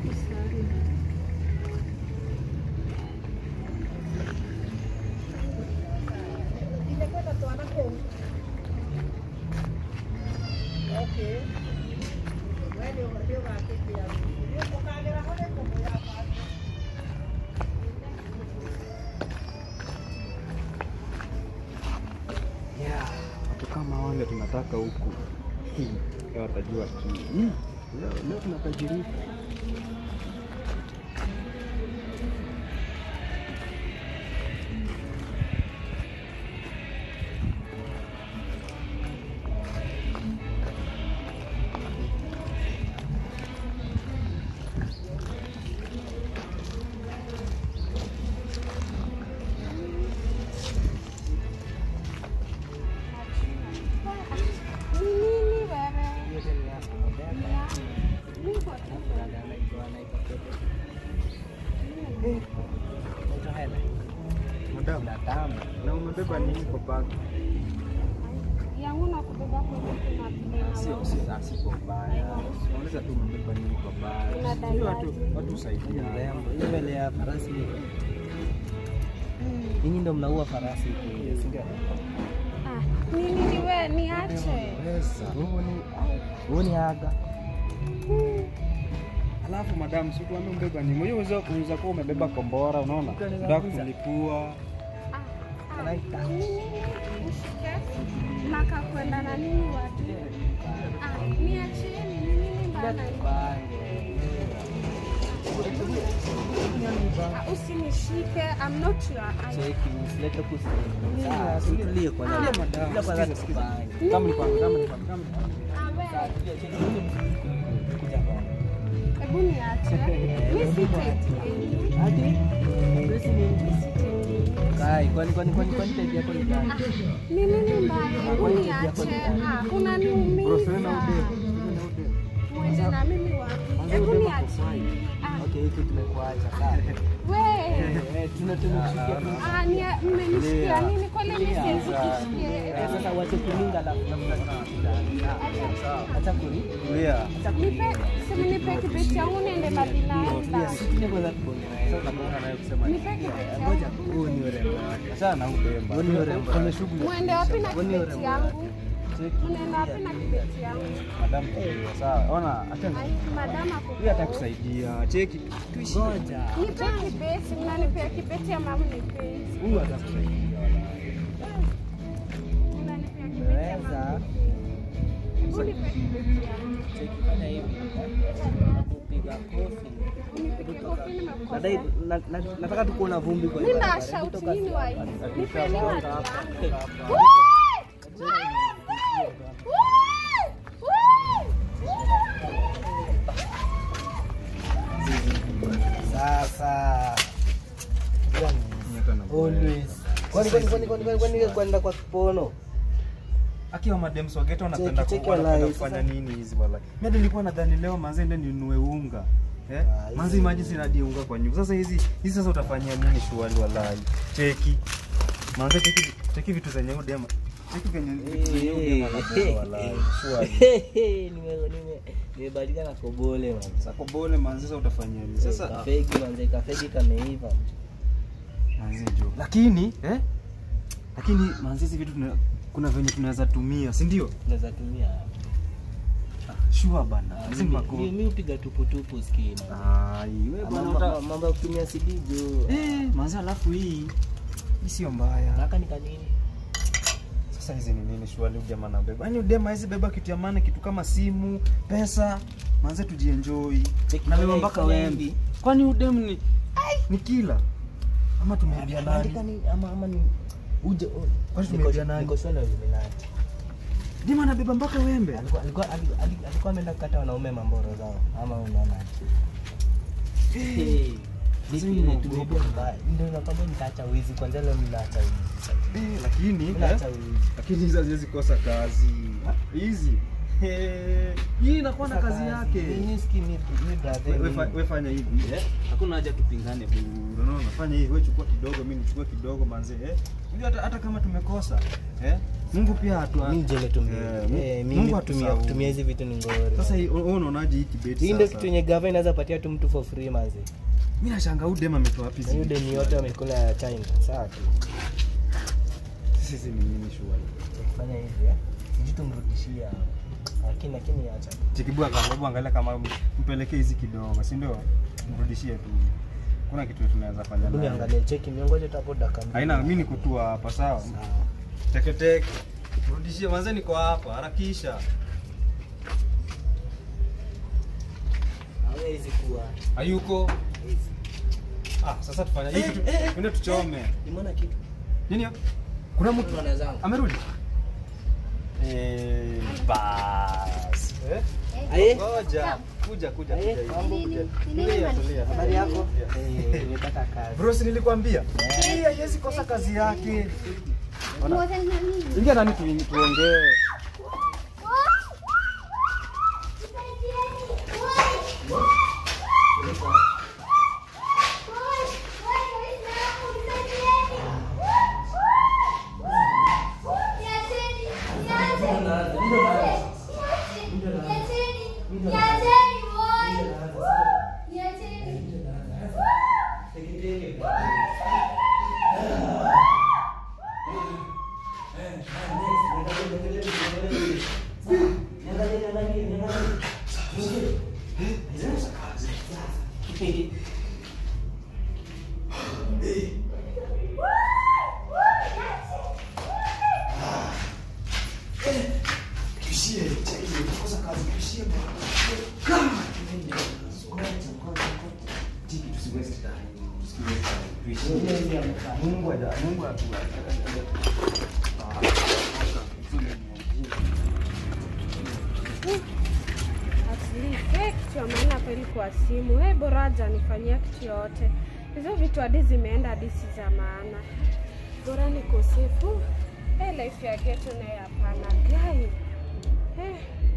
Safi sana. Yeah, watu kama wale tunataka huku Hmm, leo watajua ki Hmm, leo, leo tunatajirika. Ni nini wewe? Niko tu. Madam, na umebeba nini kwa bag? Yangu na kubeba kwenye kuna vile Sio, sio, ah, si kwa ubaya. Unaweza tu umebeba nini kwa bag? Unadai Sio watu, aje? watu husaidia. Hiyo mbele ya farasi hiyo. Mm. Nyinyi ndio mnaua farasi huku. Ah, ni nini wewe niache? Pesa. Huo ni aga. Alafu madam, si tuambie umebeba nini? Unajua unaweza unaweza kuwa umebeba kombora, unaona? Unataka kulipua. Ah, ah, ni nini? Nishike. Maka kwenda na nini watu? Ah, niacheni ni nini bana? Ah, Usinishike. I'm not your aunt. Cheki, usilete kusi. Sawa, tulie kwa Ah. nani? Madam, Bila kwanza sikiza, sikiza. tupange. Kama ni kwanza, kama ni kwanza, kama ni kwanza. Ah, wewe. Tulia, cheki, huyu mtu kuja hapa. Hebu niache. Mimi sitaki. Ati? Basi ni Kai, kwani kwani kwani kwani type yako ni gani? Ni nini mbaya? Hebu niache. Ah, Bro, unaniumiza. sasa na ude. Sasa na ude. Mwende na mimi wapi? Kwanza Hebu ubebe niache. kufai. Ah, Okay, hiki tumekuacha sawa. wewe. Eh, tuna tumekusikia tu. Ah, ni mmenishikia nini? Kwani mimi siwezi Eh, kushikia? Sasa wache kulinga alafu tafuta sawa. Acha kuli. Tulia. Acha Nipe, kulinga. si mnipe kibeti yangu niende mbali naenda. Tulia kwanza tuone. Sasa unakuwa naye kusema nini? Nipe kibeti Ngoja, yangu. huu ni urembo. Achana na udemba. Huo ni urembo. Kuna shughuli. Mwende wapi na Huo ni kibeti urembo. yangu? Cheki. Mnaenda wapi na kibeti yangu? Madam, tulia. Sawa. Ona, acha Ai, madama ako. Huyu atakusaidia. Cheki. Tuishi. Ngoja. Nipe kibeti, mnanipea kibeti ama mnipe? Huyu atakusaidia. Mnanipea kibeti ama Unaweza. Hebu nipe kibeti yangu. Cheki fanya hivi. Nakupiga kofi. Unipige kofi Nadai nimekosea. na- na- nataka tu kuona vumbi kwa Mimi barabara. na shout Kutoka nini sasa. wa hivi? Nipeni hadi yangu. Hapa. Woi! Sasa always. Kwani kwani kwani kwani kwani kwani kwenda kwa kipono? Akiwa madem sogeto wanapenda Cheki, cheki ku- wanapenda walai, kufanya sasa. nini hizi wala. Mimi nilikuwa nadhani leo manze ndio ninunue unga. Eh? Ah, hizi- Manze maji sina hadi unga kwa nyumba. Sasa hizi hizi sasa utafanyia nini shughuli walai? Cheki. Manze cheki cheki vitu zenye udema. Cheki venye vitu zenye udema anabeba walai. Shughuli. Nime nime nimebadilika na kobole man. Sako bole manze sasa utafanyia nini? Sasa kafegi manze kafegi kameiva. manze jo. Lakini eh? Lakini manze hizi vitu tuna, kuna venye tunaweza tumia, si ndio? Tunaweza tumia. Sure bana. Ah, Hizi mimi- mako. Mimi mimi hupiga tupu tupu skini. Ai, wewe bwana Mambo uta- mambo ya kutumia CD jo. Eh, manze alafu hii hii sio mbaya. Naka ni kanini? Sasa hizi ni nini shwali jamaa anabeba? Yaani udema hizi beba kitu ya maana kitu kama simu, pesa, manze tujienjoy. Cheki Na beba fanya- mpaka fanya wembi. hivi. Kwani udem ni ni kila ama tumeambia Andika nani? ni ama ama ni uje. Kwani tumeambia nani? Niko shule na Illuminati. Dima anabeba mpaka wembe. Alikuwa alikuwa alikuwa- alikuwa ameenda kukata wanaume mamboro zao ama unaona Eh, Sasa hii ni mambo tumebia ndio nakwambia nitaacha wizi kwanza leo mimi naacha wizi eh, lakini Mimi eh, naacha wizi lakini hizi haziwezi kosa kazi. Hizi He, hii inakuwa na kazi yake. Mimi sikii ni ni brother. We- we fa- we fanya hivi eh? Hakuna haja tupingane bure. Unaona, fanya hivi, wewe chukua kidogo, mimi nichukue kidogo manze eh? Unajua hata, hata kama tumekosa eh? Mungu pia hatu Mimi je nitumie. Eh, Mu- Eh, Mungu mimi kutumia hatusahau. kutumia hizi vitu ni ngori. Sasa hii- wewe unaonaje hii kibeti hii ndio sasa? kitu yenye gava inaweza patia tu mtu for free manzi. Mimi nashangaa huyu dem ametoa wapi Na hiyo hizi deni vitu? yote wamekula ya China. Sawa tu. Sisi ni nini shughuli? Tukifanya hivi eh. Sijui tumrudishia. Lakini lakini acha. Chikibu akaangalia angalia kama mpelekee hizi kidogo, si ndio? Mrudishie tu. Kuna kitu tunaweza fanya Hebu naye. niangalie cheki miongoje tu hapo dakika mbili. Haina mimi nikutua hapa sawa. Sawa. Teke teke. Rudishie manze niko hapa, harakisha. Hawezi kuwa. Hayuko. Hawezi. Ah, sasa tufanye hii Eh, kitu. eh, eh, Twende tuchome. Nimeona kitu. Nini hapo? Kuna mtu Bwana zangu. amerudi? Eh, bas. Eh? Aye. Ngoja. Kuja kuja Aye, kuja. mambo Kuja. Nini? Tulia, Nini tulia. Habari yako? Tulia. Eh, nimepata kazi. Bro, si nilikwambia? Hii haiwezi kosa kazi yake. Ona. Ngoja nini? Ingia ndani tu- tuongee. Mungu aja, Mungu atu. Asili, kitu ya maana hapa ilikuwa simu. Hey, bora hajanifanyia kitu yoyote. Hizo vitu hadi zimeenda hadi si za maana. Bora niko safe. Hey, life ya ghetto naye hapana. Gai. Hey.